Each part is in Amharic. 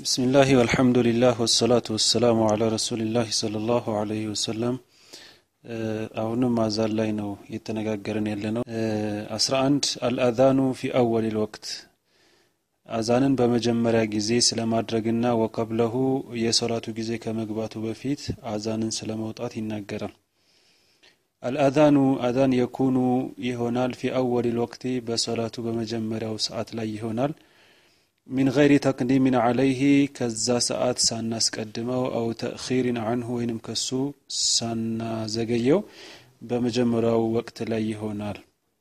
بسم الله والحمد لله والصلاة والسلام على رسول الله صلى الله عليه وسلم አሁንም አዛን ላይ ነው እየተነጋገርን ያለ ነው አስራ አንድ አልአዛኑ ፊ አወል ልወቅት አዛንን በመጀመሪያ ጊዜ ስለማድረግና ወቀብለሁ የሶላቱ ጊዜ ከመግባቱ በፊት አዛንን ስለ መውጣት ይናገራል አልአዛኑ አዛን የኩኑ ይሆናል ፊ አወል ልወቅቲ በሶላቱ በመጀመሪያው ሰዓት ላይ ይሆናል ሚን ገይሪ ተቅዲምን ዓለይህ ከዛ ሰዓት ሳናስቀድመው አው ተእኺርን አንሁ ወይንም ከሱ ሳናዘገየው በመጀመሪያው ወቅት ላይ ይሆናል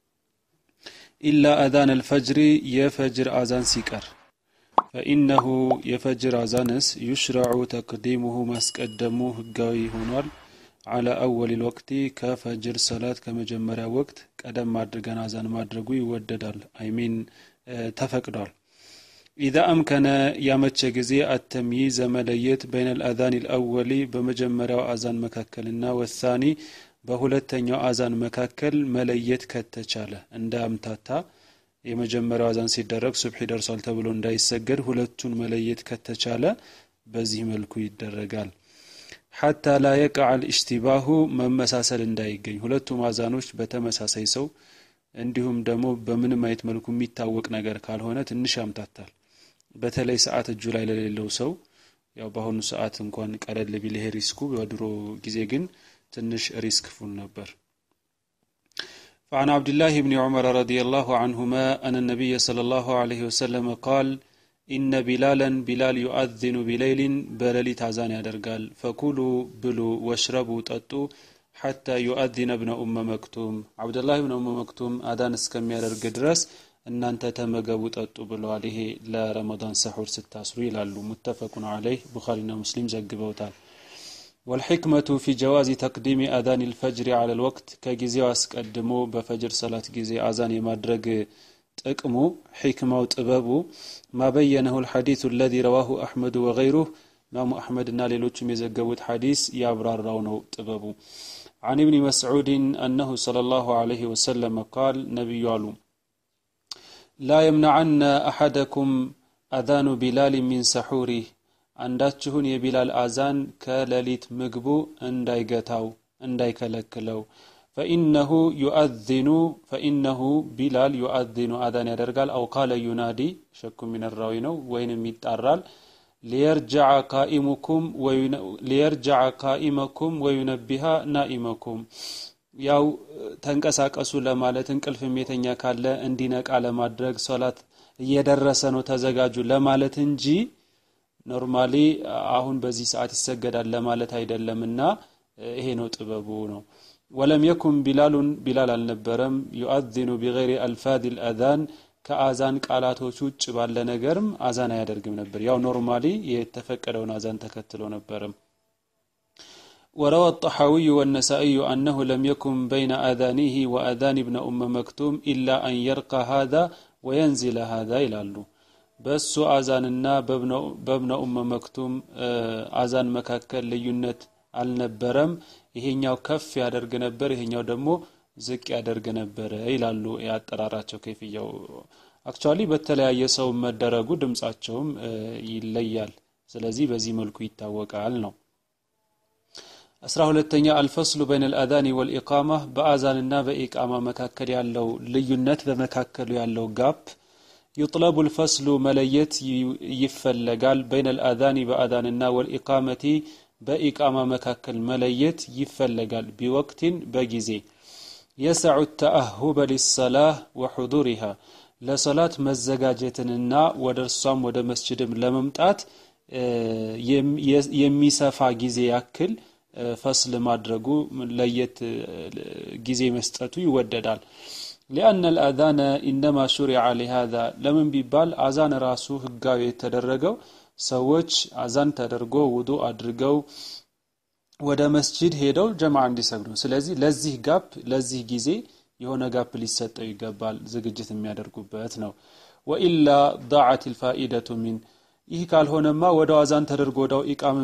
ኢላ አዛን አልፈጅሪ የፈጅር አዛን ሲቀር ፈኢነሁ የፈጅር አዛንስ ዩሽረዑ ተቅዲሙሁ ማስቀደሙ ህጋዊ ሆኗል አላ አወል ልወቅቲ ከፈጅር ሰላት ከመጀመሪያ ወቅት ቀደም አድርገን አዛን ማድረጉ ይወደዳል አይሚን ተፈቅዷል ኢዛ አምከነ ያመቸ ጊዜ አተምይዘ መለየት በይነ ልአዛን ልአወሊ በመጀመሪያው አዛን መካከልና ወሳኒ በሁለተኛው አዛን መካከል መለየት ከተቻለ እንደ አምታታ የመጀመሪያው አዛን ሲደረግ ሱብሒ ደርሷል ተብሎ እንዳይሰገድ ሁለቱን መለየት ከተቻለ በዚህ መልኩ ይደረጋል ሐታ ላ የቅዓ ልእሽቲባሁ መመሳሰል እንዳይገኝ ሁለቱም አዛኖች በተመሳሳይ ሰው እንዲሁም ደግሞ በምንም አይነት መልኩ የሚታወቅ ነገር ካልሆነ ትንሽ ያምታታል በተለይ ሰዓት እጁ ላይ ለሌለው ሰው ያው በአሁኑ ሰዓት እንኳን ቀለል ቢል ይሄ ሪስኩ በድሮ ጊዜ ግን ትንሽ ሪስክ ፉል ነበር فعن عبد الله بن عمر رضي الله عنهما أن النبي صلى الله عليه وسلم قال إن بلالا بلال يؤذن بليل بللي تعزان يدرقال فكلوا بلوا واشربوا تأتوا حتى يؤذن ابن أم مكتوم عبد الله بن أم مكتوم أذان اسكم يدرق درس እናንተ ተመገቡ ጠጡ ብለዋል ይሄ ለረመዳን ሰሑር ስታስሩ ይላሉ ሙተፈቁን አለይህ ቡኻሪና ሙስሊም ዘግበውታል ወልሕክመቱ ፊ ጀዋዚ ተቅዲሚ አዛን ልፈጅሪ አለ ልወቅት ከጊዜው አስቀድሞ በፈጅር ሰላት ጊዜ አዛን የማድረግ ጥቅሙ ሕክማው ጥበቡ ማበየነሁ ልሐዲث ለዚ ረዋሁ አሕመዱ ወገይሩህ ኢማሙ አሕመድና ሌሎችም የዘገቡት ሐዲስ ያብራራው ነው ጥበቡ عن ابن مسعود أنه صلى الله عليه وسلم قال نبي علوم لا يمنعن أحدكم أذان بلال من سحوره አንዳችሁን የቢላል አዛን ከሌሊት ምግቡ እንዳይገታው እንዳይከለክለው ፈኢነሁ ዩአዚኑ ፈኢነሁ ቢላል ዩአዚኑ አዛን ያደርጋል አው ቃለ ዩናዲ ሸኩ ሚነራዊ ነው ወይንም ይጣራል ሊየርጃዐ ካኢመኩም ወዩነቢሃ ናኢመኩም ያው ተንቀሳቀሱ ለማለት እንቅልፍ የተኛ ካለ እንዲነቃ ለማድረግ ሶላት እየደረሰ ነው ተዘጋጁ ለማለት እንጂ ኖርማሊ አሁን በዚህ ሰዓት ይሰገዳል ለማለት አይደለምና ይሄ ነው ጥበቡ ነው ወለም የኩን ቢላሉን ቢላል አልነበረም ዩአዚኑ ቢገይሪ አልፋድ ልአዛን ከአዛን ቃላቶች ውጭ ባለ ነገርም አዛን አያደርግም ነበር ያው ኖርማሊ የተፈቀደውን አዛን ተከትሎ ነበርም وروى الطحاوي والنسائي أنه لم يكن بين آذانه وآذان ابن أم مكتوم إلا أن يرقى هذا وينزل هذا إلى الله በሱ አዛንና በብነ ኡመ መክቱም አዛን መካከል ልዩነት አልነበረም ይሄኛው ከፍ ያደርግ ነበር ይሄኛው ደግሞ ዝቅ ያደርግ ነበረ ይላሉ ያጠራራቸው ከይፍያው አክቹዋሊ በተለያየ ሰው መደረጉ ድምጻቸውም ይለያል ስለዚህ በዚህ መልኩ ይታወቃል ነው አስራ ሁለተኛ አልፈስሉ በይን ልአዛኒ ወልኢቃማ በአዛንና በኢቃማ መካከል ያለው ልዩነት በመካከሉ ያለው ጋፕ يطلب الفصل مليت يفلقال بين الأذان بأذاننا والإقامة بإقامة مكاكل مليت يفلقال بوقت بجزي يسع التأهب للصلاة وحضورها لصلاة مزجاجتنا ودرسام ود مسجد لممتات የሚሰፋ ጊዜ ያክል ፈስል ማድረጉ ለየት ጊዜ መስጠቱ ይወደዳል ሊአነ ልአዛነ ኢነማ ሹሪዐ ሊሃዛ ለምን ቢባል አዛን ራሱ ህጋዊ የተደረገው ሰዎች አዛን ተደርጎ ውዱ አድርገው ወደ መስጂድ ሄደው ጀማ እንዲሰግዱ ስለዚህ ለዚህ ጋፕ ለዚህ ጊዜ የሆነ ጋፕ ሊሰጠው ይገባል ዝግጅት የሚያደርጉበት ነው ወኢላ ዳዓት ልፋኢደቱ ሚን ይህ ካልሆነማ ወደው አዛን ተደርጎ ወዳው ኢቃም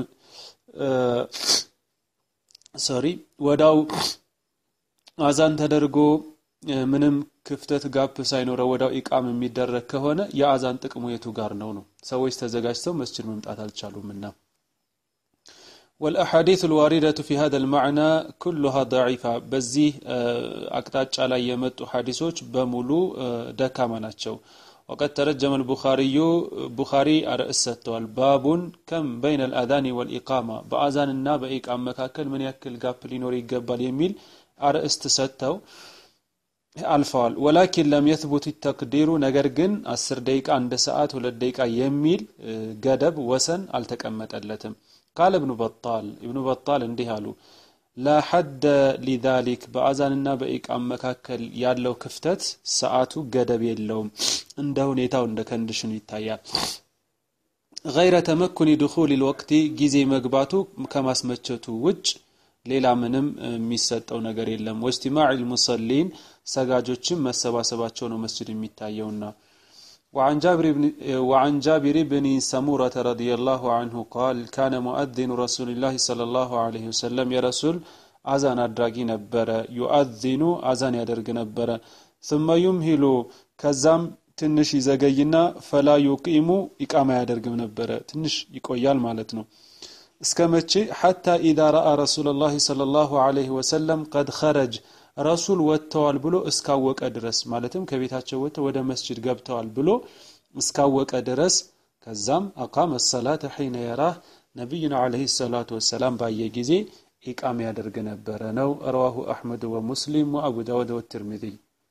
ሶሪ ወዳው አዛን ተደርጎ ምንም ክፍተት ጋፕ ሳይኖረው ወዳው ኢቃም የሚደረግ ከሆነ የአዛን ጥቅሙ የቱ ጋር ነው ነው ሰዎች ተዘጋጅተው መስጅድ መምጣት አልቻሉምና والأحاديث الواردة في هذا المعنى كلها ضعيفة بزي أقطاع على يمت حديثوች በሙሉ ደካማ ናቸው وقد ترجم البخاري بخاري رأس ሰጥተዋል باب كم بين الأذان والإقامة በአዛንና በኢቃም መካከል ምን ያክል ጋፕ ሊኖር ይገባል የሚል አርእስት ሰጥተው አልፈዋል ወላኪን ለም የትቡት ተቅዲሩ ነገር ግን አስር ደቂቃ አንድ ሰዓት ሁለት ደቂቃ የሚል ገደብ ወሰን አልተቀመጠለትም ቃል እብኑ በጣል እብኑ በጣል እንዲህ አሉ ላ ሐደ ሊዛሊክ በአዛንና በኢቃም መካከል ያለው ክፍተት ሰዓቱ ገደብ የለውም እንደ ሁኔታው እንደ ከንድሽኑ ይታያል ገይረ ተመኩኒ ድኹል ልወቅቲ ጊዜ መግባቱ ከማስመቸቱ ውጭ ሌላ ምንም የሚሰጠው ነገር የለም ወጅቲማዕ ልሙሰሊን ሰጋጆችም መሰባሰባቸው ነው መስጅድ የሚታየውና وعن جابر بن وعن جابر بن سمورة رضي الله عنه قال كان مؤذن رسول الله صلى الله عليه وسلم يا رسول أذان أدراجي نبرة يؤذن أذان يدرج نبرة ثم يمهل كزام ትንሽ ይዘገይና ፈላ ዩቂሙ ኢቃማ ያደርግም ነበረ ትንሽ ይቆያል ማለት ነው እስከ መቼ ሐታ ኢዛ ረአ ረሱላላህ ሰለላሁ ዐለይሂ ወሰለም ቀድ ኸረጅ ረሱል ወጥተዋል ብሎ እስካወቀ ድረስ ማለትም ከቤታቸው ወጥተው ወደ መስጅድ ገብተዋል ብሎ እስካወቀ ድረስ ከዛም አቃመ ሰላተ ሒነ የራህ ነቢዩና ዐለይሂ ሰላቱ ወሰላም ባየ ጊዜ ኢቃም ያደርግ ነበረ ነው ረዋሁ አሕመድ ወሙስሊም ወአቡ ዳውድ ወትርሚዚ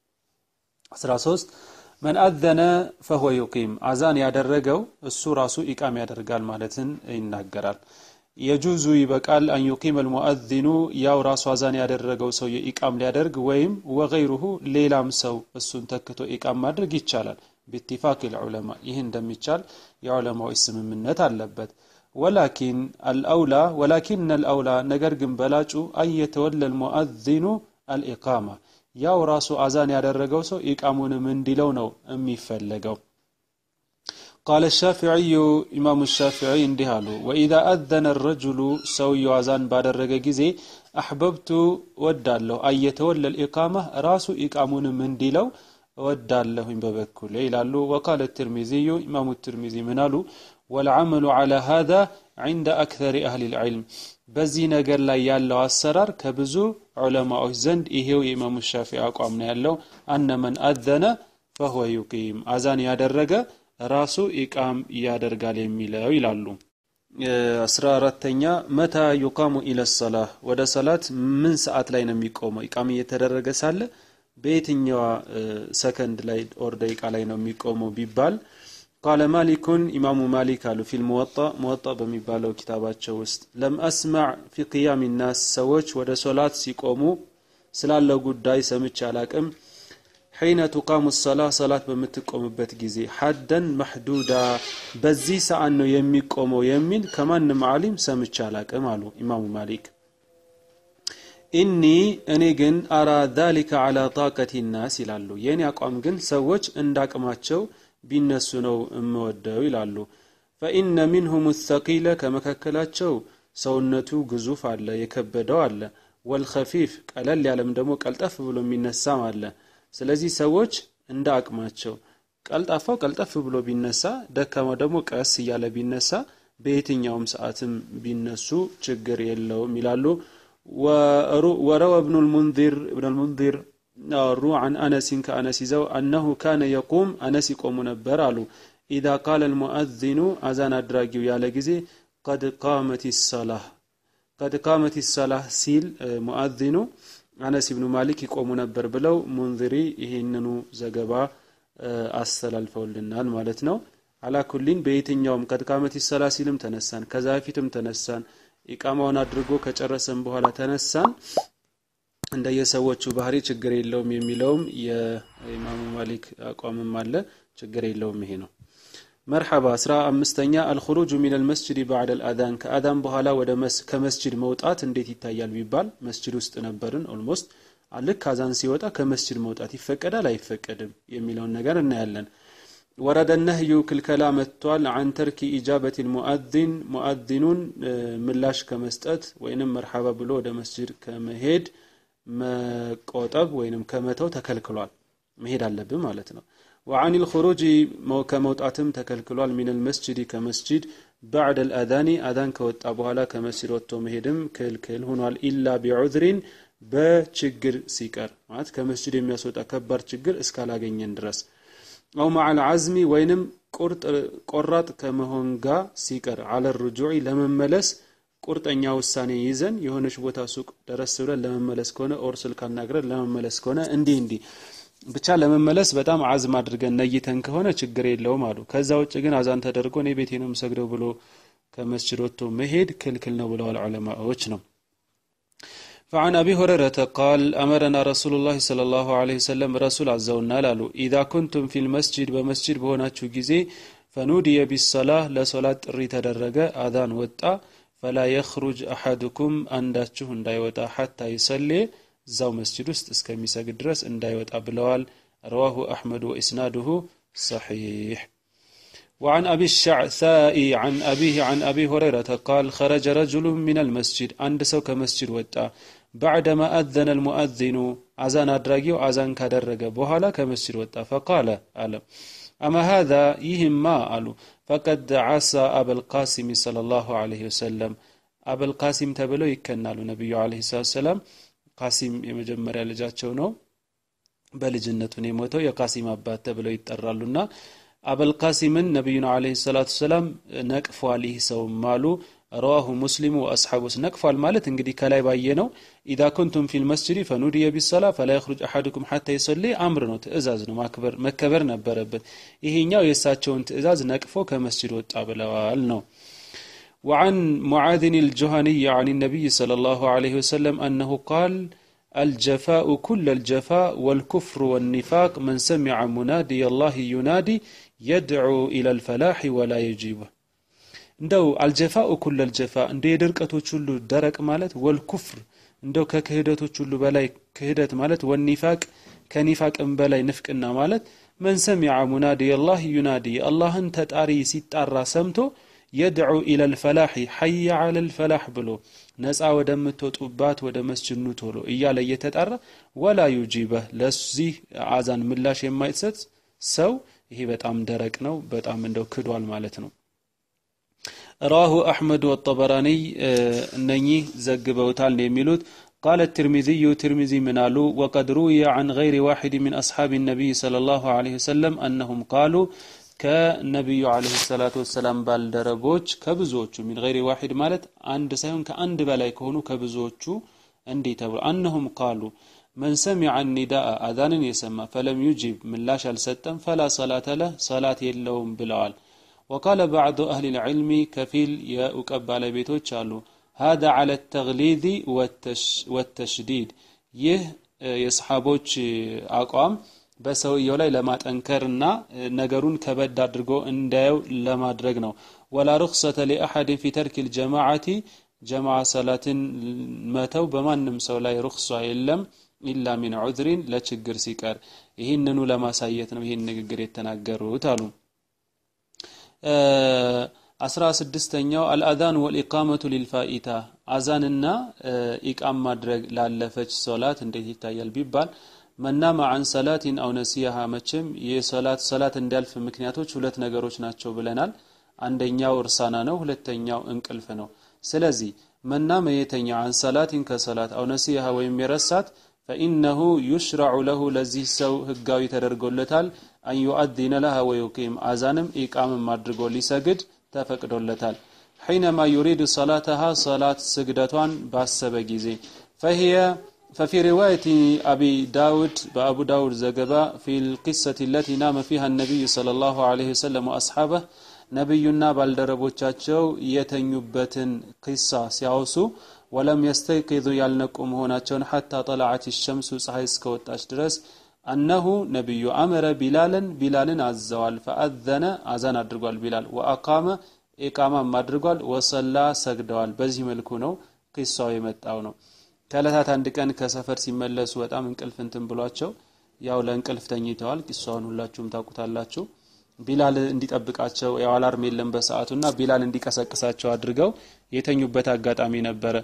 13 መን አዘነ ፈሁወ ዩቂም አዛን ያደረገው እሱ ራሱ ኢቃም ያደርጋል ማለትን ይናገራል የጁዙ ይበቃል አን ዩቂም አልሙአዚኑ ያው ራሱ አዛን ያደረገው ሰው የኢቃም ሊያደርግ ወይም ወገይሩሁ ሌላም ሰው እሱን ተክቶ ኢቃም ማድረግ ይቻላል ቢትፋቅ ልዑለማ ይህ እንደሚቻል የዑለማዎች ስምምነት አለበት ወላኪን አልአውላ ወላኪን አልአውላ ነገር ግን በላጩ አን የተወለ ልሙአዚኑ አልኢቃማ ያው ራሱ አዛን ያደረገው ሰው ኢቃሙንም እንዲለው ነው የሚፈለገው ቃለ ሻፊዕዩ ኢማሙ ሻፊዒ እንዲህ አሉ ወኢዛ አዘነ ረጅሉ ሰውየው አዛን ባደረገ ጊዜ አሕበብቱ እወዳለሁ አየተወለ ልኢቃማ ራሱ ኢቃሙንም እንዲለው እወዳለሁኝ በበኩሌ ይላሉ ወቃለ ትርሚዚዩ ኢማሙ ትርሚዚ ምን አሉ ወልዓመሉ ዓላ ሃذا عند أكثر أهل العلم በዚህ ነገር ላይ ያለው አሰራር ከብዙ ዑለማዎች ዘንድ ይሄው የኢማሙ ሻፊ አቋም ነው ያለው አነ መን አዘነ ፈሁወ ዩቂም አዛን ያደረገ ራሱ ኢቃም ያደርጋል የሚለው ይላሉ አስራ አራተኛ መታ ዩቃሙ ኢለ ሰላህ ወደ ሰላት ምን ሰዓት ላይ ነው የሚቆመው ኢቃም እየተደረገ ሳለ በየትኛዋ ሰከንድ ላይ ኦር ደቂቃ ላይ ነው የሚቆመው ቢባል ቃለ ማሊኩን ኢማሙ ማሊክ አሉ ፊል ሙወጣ ሙወጣ በሚባለው ኪታባቸው ውስጥ ለም አስማዕ ፊ ቅያም ናስ ሰዎች ወደ ሶላት ሲቆሙ ስላለው ጉዳይ ሰምቼ አላቅም ሒነ ቱቃሙ ሰላ ሰላት በምትቆምበት ጊዜ ሐደን መሕዱዳ በዚህ ሰዓት ነው የሚቆመው የሚል ከማንም ዓሊም ሰምቼ አላቅም አሉ ኢማሙ ማሊክ ኢኒ እኔ ግን አራ ዛሊከ ዓላ ጣቀቲ ናስ ይላሉ የእኔ አቋም ግን ሰዎች እንዳቅማቸው ቢነሱ ነው እምወደው ይላሉ ፈኢነ ሚንሁም ተቂለ ከመካከላቸው ሰውነቱ ግዙፍ አለ የከበደው አለ ወልኸፊፍ ቀለል ያለም ደግሞ ቀልጠፍ ብሎ የሚነሳም አለ ስለዚህ ሰዎች እንደ አቅማቸው ቀልጣፋው ቀልጠፍ ብሎ ቢነሳ ደካማው ደግሞ ቀስ እያለ ቢነሳ በየትኛውም ሰዓትም ቢነሱ ችግር የለውም ይላሉ ወረወ እብኑ ልሙንዚር እብን ልሙንዚር አወሩ አን አነሲን ከአነስ ይዘው አነሁ ካነ የቁም አነስ ይቆሙ ነበር አሉ ኢዛ ቃለ ልሙአዚኑ አዛን አድራጊው ያለ ጊዜ ቀድ ቃመት ሰላህ ቀድ ቃመት ሰላህ ሲል ሙአዚኑ አነስ ብኑ ማሊክ ይቆሙ ነበር ብለው ሙንዚሪ ይህንኑ ዘገባ አስተላልፈውልናል ማለት ነው አላኩሊን በየትኛውም ቀድ ቃመት ሰላ ሲልም ተነሳን ከዛ በፊትም ተነሳን ኢቃማውን አድርጎ ከጨረሰን በኋላ ተነሳን እንደየሰዎቹ ባህሪ ችግር የለውም የሚለውም የኢማሙ ማሊክ አቋምም አለ ችግር የለውም ይሄ ነው መርሐባ አስራ አምስተኛ አልኹሩጁ ሚን አልመስጅድ ባዕድ አልአዛን ከአዛን በኋላ ወደ ከመስጅድ መውጣት እንዴት ይታያል ቢባል መስጅድ ውስጥ ነበርን ኦልሞስት ልክ አዛን ሲወጣ ከመስጅድ መውጣት ይፈቀዳል አይፈቀድም የሚለውን ነገር እናያለን ወረደ ነህዩ ክልከላ መጥቷል አን ተርኪ ኢጃበት ልሙአዚን ሙአዚኑን ምላሽ ከመስጠት ወይንም መርሐባ ብሎ ወደ መስጅድ ከመሄድ መቆጠብ ወይንም ከመተው ተከልክሏል መሄድ አለብን ማለት ነው وعن الخروج ከመውጣትም ተከልክሏል من المسجد ከመስጂድ بعد الأذان أذان ከወጣ በኋላ ከመስጂድ ወጥቶ መሄድም ክልክል ሆኗል ኢላ ቢዑዝሪን በችግር ሲቀር ማለት ከመስጂድ የሚያስወጣ ከባድ ችግር እስካላገኘን ድረስ አው ማዓል አዝሚ ወይንም ቆራጥ ከመሆን ጋር ሲቀር አለ ርጁዕ ለመመለስ ቁርጠኛ ውሳኔ ይዘን የሆነች ቦታ ሱቅ ደረስ ብለን ለመመለስ ከሆነ ኦር ስልክ አናግረን ለመመለስ ከሆነ እንዲህ እንዲህ ብቻ ለመመለስ በጣም አዝም አድርገን ነይተን ከሆነ ችግር የለውም አሉ ከዛ ውጭ ግን አዛን ተደርጎ እኔ ቤቴ ነው የምሰግደው ብሎ ከመስጅድ ወጥቶ መሄድ ክልክል ነው ብለዋል ዑለማዎች ነው فعن أبي هريرة قال أمرنا رسول الله صلى الله عليه وسلم رسول عز وجل لالو إذا كنتم في المسجد بمسجد بهوناتشو جزي فنودي بالصلاة لصلاة ري تدرج آذان وطا فلا يخرج أحدكم أنداتشو እንዳይወጣ حتى يصلي እዛው መስጅድ ውስጥ እስከሚሰግድ ድረስ እንዳይወጣ ብለዋል رواه أحمد وإسناده صحيح وعن أبي الشعثاء عن أبيه عن أبي هريرة قال خرج رجل من المسجد عند سوك مسجد وطا بعدما أذن المؤذن أذان أدراجي وأذان كدرج بوهلا كمسجد وطا فقال ألم أما هذا يهم ما قالوا فقد عصى أبا القاسم صلى الله عليه وسلم أبا القاسم تبلو يكنالو نبي عليه الصلاة والسلام ቃሲም የመጀመሪያ ልጃቸው ነው በልጅነቱን የሞተው የቃሲም አባት ተብለው ይጠራሉና አበልቃሲምን ነቢዩና አለህ ሰላቱ ሰላም ነቅፏል ይህ ሰውም አሉ ረዋሁ ሙስሊሙ ወአስሓቡስ ነቅፏል ማለት እንግዲህ ከላይ ባየ ነው ኢዛ ኩንቱም ፊ ልመስጅድ ፈኑድየ ቢሰላ ፈላ የኽሩጅ አሐድኩም ሓታ ይሰሊ አምር ነው ትእዛዝ ነው ማክበር መከበር ነበረበት ይሄኛው የእሳቸውን ትእዛዝ ነቅፎ ከመስጅድ ወጣ ብለዋል ነው وعن معاذ الجهني عن النبي صلى الله عليه وسلم أنه قال الجفاء كل الجفاء والكفر والنفاق من سمع منادي الله ينادي يدعو إلى الفلاح ولا يجيبه እንደው አልጀፋኡ ኩል አልጀፋ እንደ የድርቀቶች ሁሉ ደረቅ ማለት ወልኩፍር እንደው ከክህደቶች ሁሉ በላይ ክህደት ማለት ወኒፋቅ ከኒፋቅም በላይ ንፍቅና ማለት መን ሰሚዐ ሙናዲ አላህ ዩናዲ አላህን ተጣሪ ሲጣራ ሰምቶ የድዑ ኢለ ልፈላሒ ሐየ አለ ልፈላሕ ብሎ ነፃ ወደምትወጡባት ወደ መስጅድ ኑ ቶሎ እያለ እየተጣራ ወላ ዩጂበህ ለዚህ አዛን ምላሽ የማይሰጥ ሰው ይሄ በጣም ደረቅ ነው በጣም እንደው ክዷል ማለት ነው رواه أحمد والطبراني أنني زقبوتال يميلوت قال الترمذي ترمذي منالو وقد روي عن غير واحد من أصحاب النبي صلى الله عليه وسلم أنهم قالوا ከነቢዩ አለህ ሰላቱ ወሰላም ባልደረቦች ከብዙዎቹ ሚን ገይሪ ዋሂድ ማለት አንድ ሳይሆን ከአንድ በላይ ከሆኑ ከብዙዎቹ እንዲህ ተብሎ አነሁም ቃሉ መን ሰሚዐ ኒዳአ አዛንን የሰማ ፈለም ዩጂብ ምላሽ አልሰጠም ፈላ ሰላተ ለህ ሰላት የለውም ብለዋል ወቃለ ባዕዱ አህሊ ልዕልሚ ከፊል የእውቀት ባለቤቶች አሉ هذا على التغليظ والتشديد ይህ የሰሓቦች አቋም በሰውየው ላይ ለማጠንከርና ነገሩን ከበድ አድርጎ እንዳየው ለማድረግ ነው ወላ ሩክሰተ ሊአሐድን ፊ ተርክ ልጀማዓቲ ጀማዓ ሰላትን መተው በማንም ሰው ላይ ሩክሷ የለም ኢላ ሚን ዑዝሪን ለችግር ሲቀር ይህንኑ ለማሳየት ነው ይህን ንግግር የተናገሩት አሉ አስራ ስድስተኛው አልአዛን ወልኢቃመቱ ሊልፋኢታ አዛንና ኢቃም ማድረግ ላለፈች ሶላት እንዴት ይታያል ቢባል መናማ አን ሰላቲን አው ነሲያሃ መቼም የሰላት ሰላት እንዲያልፍ ምክንያቶች ሁለት ነገሮች ናቸው ብለናል አንደኛው እርሳና ነው ሁለተኛው እንቅልፍ ነው ስለዚህ መናመ የተኛ አን ሰላቲን ከሰላት አው ነሲያሃ ወይም የረሳት ፈኢነሁ ዩሽራዑ ለሁ ለዚህ ሰው ህጋዊ ተደርጎለታል አን ዩአዚነ ለሃ ወዩቂም አዛንም ኢቃምም አድርጎ ሊሰግድ ተፈቅዶለታል ሒነማ ዩሪድ ሰላተሃ ሰላት ስግደቷን ባሰበ ጊዜ ፈሂየ ففي رواية أبي داود بأبو داود زقبا في القصة التي نام فيها النبي صلى الله عليه وسلم وأصحابه نبينا بالدربوቻቸው የተኙበትን ቂሳ ሲያወሱ ወለም የስተይቂዙ ያልነቁም መሆናቸውን ሐታ ጠለዓት ሸምሱ ፀሐይ እስከወጣች ድረስ አነሁ ነቢዩ አመረ ቢላልን ቢላልን አዘዋል ፈአዘነ አዛን አድርጓል ቢላል ወአቃመ ኢቃማም አድርጓል ወሰላ ሰግደዋል በዚህ መልኩ ነው ቂሳው የመጣው ነው ከእለታት አንድ ቀን ከሰፈር ሲመለሱ በጣም እንቅልፍ እንትን ብሏቸው ያው ለእንቅልፍ ተኝተዋል ቂሷን ሁላችሁም ታውቁታላችሁ ቢላል እንዲጠብቃቸው ያው አላርም የለም በሰዓቱና ቢላል እንዲቀሰቅሳቸው አድርገው የተኙበት አጋጣሚ ነበረ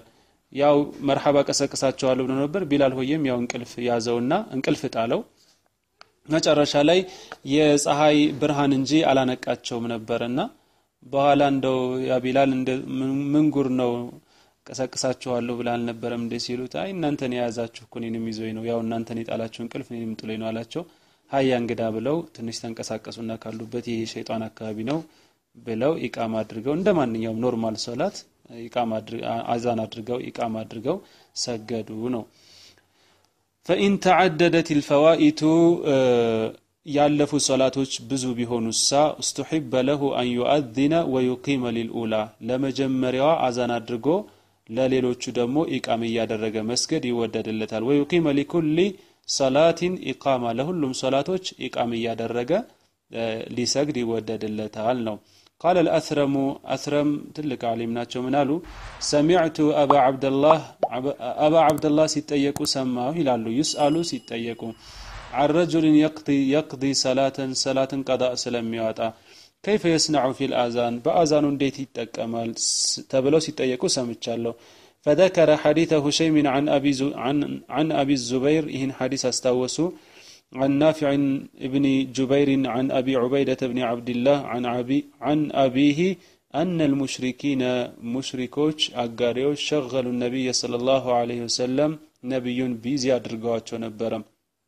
ያው መርሐባ ቀሰቅሳቸዋለሁ ብሎ ነበር። ቢላል ሆዬም ያው እንቅልፍ ያዘውና እንቅልፍ ጣለው። መጨረሻ ላይ የፀሐይ ብርሃን እንጂ አላነቃቸውም ነበርና በኋላ እንደው ያ ቢላል ምን ጉር ነው ቀሰቅሳችኋለሁ ብላ አልነበረም እንደ ሲሉት አይ እናንተን የያዛችሁ እኮ እኔንም ይዞኝ ነው ያው እናንተን የጣላችሁ እንቅልፍ እኔንም ጥሎኝ ነው አላቸው። ሀያ እንግዳ ብለው ትንሽ ተንቀሳቀሱና ካሉበት ይህ ሸይጣን አካባቢ ነው ብለው ኢቃማ አድርገው እንደ ማንኛውም ኖርማል ሶላት አዛን አድርገው ኢቃማ አድርገው ሰገዱ ነው። ፈኢን ተዓደደት ልፈዋኢቱ ያለፉ ሶላቶች ብዙ ቢሆኑሳ እስተሒበ ለሁ አን ዩአዚነ ወዩቂመ ሊልኡላ ለመጀመሪያዋ አዛን አድርጎ ለሌሎቹ ደግሞ ኢቃም እያደረገ መስገድ ይወደድለታል። ወዩቂመ ሊኩሊ ሰላቲን ኢቃማ ለሁሉም ሶላቶች ኢቃም እያደረገ ሊሰግድ ይወደድለታል ነው። ቃለ ልአስረሙ አስረም ትልቅ ዓሊም ናቸው። ምን አሉ? ሰሚዕቱ አባ ዓብደላህ ሲጠየቁ ሰማሁ ይላሉ። ዩስአሉ ሲጠየቁ عن رجل يقضي يقضي صلاة صلاة قضاء ስለሚያወጣ كيف يصنع في الآذان በአዛኑ እንዴት ይጠቀማል ተብለው ሲጠየቁ ሰምቻለሁ فذكر حديث هشيم عن أبي عن عن أبي الزبير ይህን ሐዲስ አስታወሱ عن نافع بن جبير عن أبي عبيدة بن عبد الله عن أبي عن أبيه أن المشركين مشركوች አጋሪዎች شغلوا النبي صلى الله عليه وسلم ነቢዩን ቢዚ አድርገዋቸው ነበረም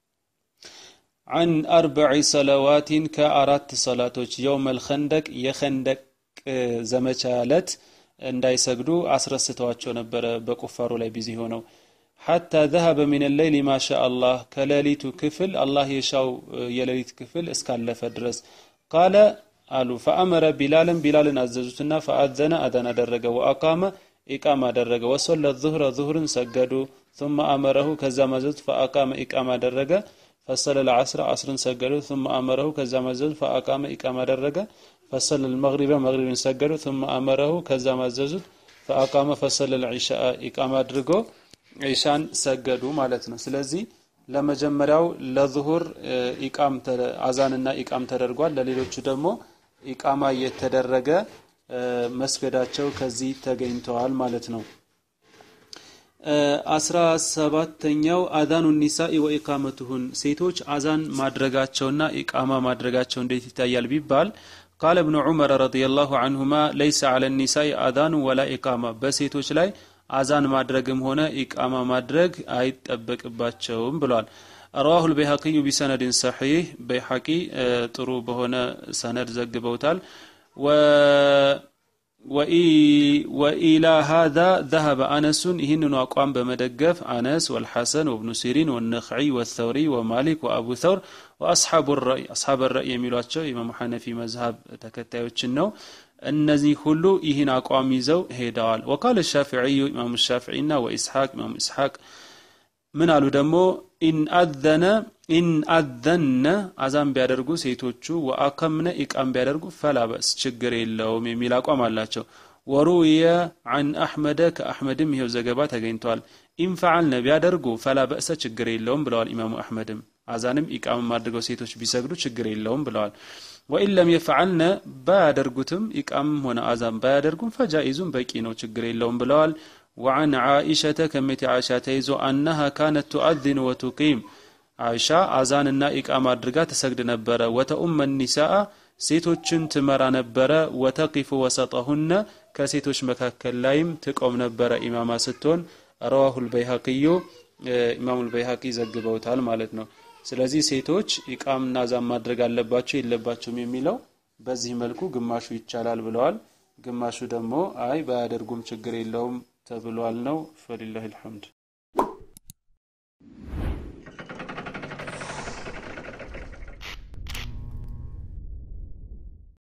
عن أربع صلوات كأرات صلاتوች يوم الخندق የኸንደቅ ዘመቻ ዕለት እንዳይሰግዱ አስረስተዋቸው ነበረ በቁፋሩ ላይ ቢዚ ሆነው ሐታ ዘሀበ ሚን ሌይሊ ማሻ አላህ ከሌሊቱ ክፍል አላህ የሻው የሌሊት ክፍል እስካለፈ ድረስ ቃለ አሉ ፈአመረ ቢላልን ቢላልን አዘዙትና ፈአዘነ አዛን አደረገ ወአቃመ ኢቃም አደረገ ወሶለ ዙህረ ዙህርን ሰገዱ ثم አመረሁ ከዛ ማዘዙት ፈአቃመ ኢቃም አደረገ ፈሰለ ልዓስረ አስርን ሰገዱ ثم አመረሁ ከዛ ማዘዙት ፈአቃመ ኢቃም አደረገ ፈሰለ ልመግሪበ መግሪብን ሰገዱ ثم አመረሁ ከዛ ማዘዙት ፈአቃመ ፈሰለ ልዒሻአ ኢቃም አድርጎ ዒሻን ሰገዱ ማለት ነው። ስለዚህ ለመጀመሪያው ለዙሁር ኢቃም አዛንና ኢቃም ተደርጓል። ለሌሎቹ ደግሞ ኢቃማ እየተደረገ መስገዳቸው ከዚህ ተገኝተዋል ማለት ነው። አስራ ሰባተኛው አዛኑ ኒሳኢ ወኢቃመቱሁን ሴቶች አዛን ማድረጋቸውና ኢቃማ ማድረጋቸው እንዴት ይታያል ቢባል ቃለ እብኑ ዑመር ረዲየላሁ አንሁማ ለይሰ ዐለ ኒሳኢ አዛኑ ወላ ኢቃማ በሴቶች ላይ አዛን ማድረግም ሆነ ኢቃማ ማድረግ አይጠበቅባቸውም ብሏል። ረዋሁ ልበይሐቂዩ ቢሰነድን ሰሒህ በይሐቂ ጥሩ በሆነ ሰነድ ዘግበውታል። ወኢላ ሃዛ ዘሀበ አነሱን ይህንኑ አቋም በመደገፍ አነስ ወልሐሰን ወብኑ ሲሪን ወነኽዒ ወተውሪ ወማሊክ ወአቡ ተውር ወአስሓቡ ረእይ አስሓብ ረእይ የሚሏቸው ኢማሙ ሐነፊ መዝሀብ ተከታዮችን ነው። እነዚህ ሁሉ ይህን አቋም ይዘው ሄደዋል። ወቃለ ሻፊዕዩ ኢማሙ ሻፊዒና ወኢስሐቅ ኢማሙ ኢስሐቅ ምን አሉ ደግሞ ኢንአዘነ ኢንአዘነ አዛን ቢያደርጉ ሴቶቹ ወአከምነ ኢቃም ቢያደርጉ ፈላ በእስ ችግር የለውም የሚል አቋም አላቸው። ወሩየ አን አሕመደ ከአሕመድም ይኸው ዘገባ ተገኝተዋል። ኢንፈዓልነ ቢያደርጉ ፈላ በእሰ ችግር የለውም ብለዋል ኢማሙ አሕመድም። አዛንም ኢቃምም አድርገው ሴቶች ቢሰግዱ ችግር የለውም ብለዋል። ወኢን ለም የፈዓልነ ባያደርጉትም ኢቃምም ሆነ አዛን ባያደርጉም ፈጃኢዙም በቂ ነው ችግር የለውም ብለዋል። وعن عائشة كمت عائشة تيزو أنها كانت تؤذن وتقيم عائشة أذاننا إقامة أدرقا تسجد نبرة وتأم النساء ሴቶችን ትመራ ነበረ ወተቂፉ ወሰጠሁነ ከሴቶች መካከል ላይም ትቆም ነበረ ኢማማ ስትሆን ረዋሁ ልበይሀቂዩ ኢማሙ ልበይሀቂ ዘግበውታል ማለት ነው ስለዚህ ሴቶች ኢቃምና ዛም ማድረግ አለባቸው የለባቸውም የሚለው በዚህ መልኩ ግማሹ ይቻላል ብለዋል ግማሹ ደግሞ አይ ባያደርጉም ችግር የለውም ተብሏል ነው ፈሊላህ ልሐምድ